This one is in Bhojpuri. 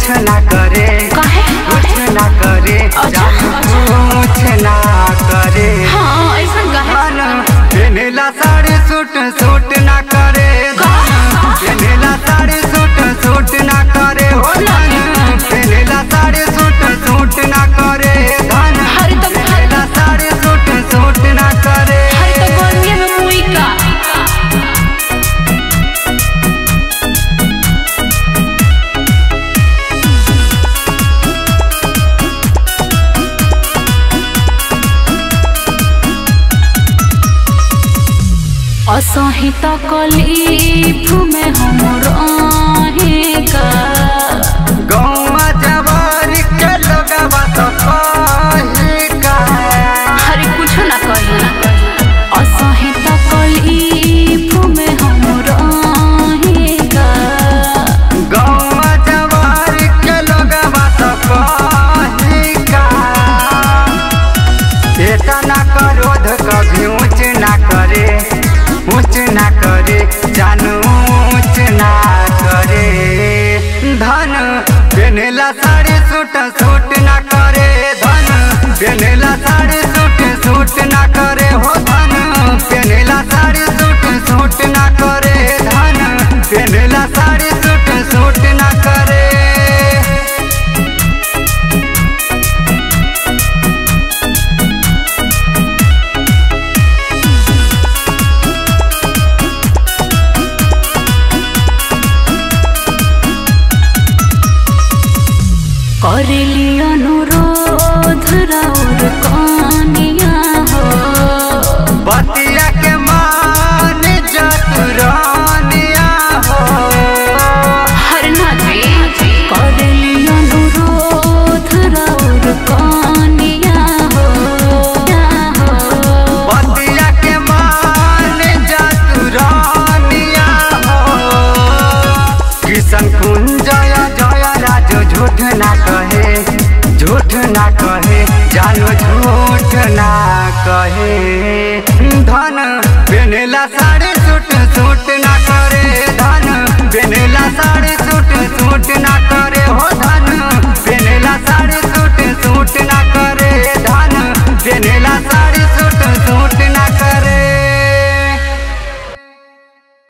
कुछ ना करे काहे कुछ ना करे अच्छा, जानू कुछ ना करे हाँ ऐसा काहे धन पेनेला साड़ी सूट सूट ना करे धन पेनेला साड़ी सूट सूट ना करे हो धन पेनेला साड़ी सूट सूट ना करे धन अरे तो- पेनेला साड़ी सूट सूट ना करे हर तो गर्मी में मुई का असहित कलीफ में हम रहेगा गौवा जवारी के लोगवा तो कही का हरे कुछ ना कही असहित कलीफ में हम रहेगा गौवा जवारी के लोगवा तो कही का ऐसा ना करोध कभी ऊंच ना करे ऊंच ना करे जानू ऊंच ना करे धन पेनेला साड़ी सूट सूट ना करे धन पेनेला साड़ी सूट सूट ना करे हो धन पेनेला साड़ी सूट सूट ना करे धन पेनेला साड़ी सूट सूट ना करे करेली अनुरोध राउर कनिया हो बतिया के मान जतुरानिया हो हर नाचे करेली अनुरोध राउर कनिया हो बतिया के मान जतुरानिया हो किशन कुंजय जय राजो झूठ ना कहे झूठ ना कहे जानो झूठ ना कहे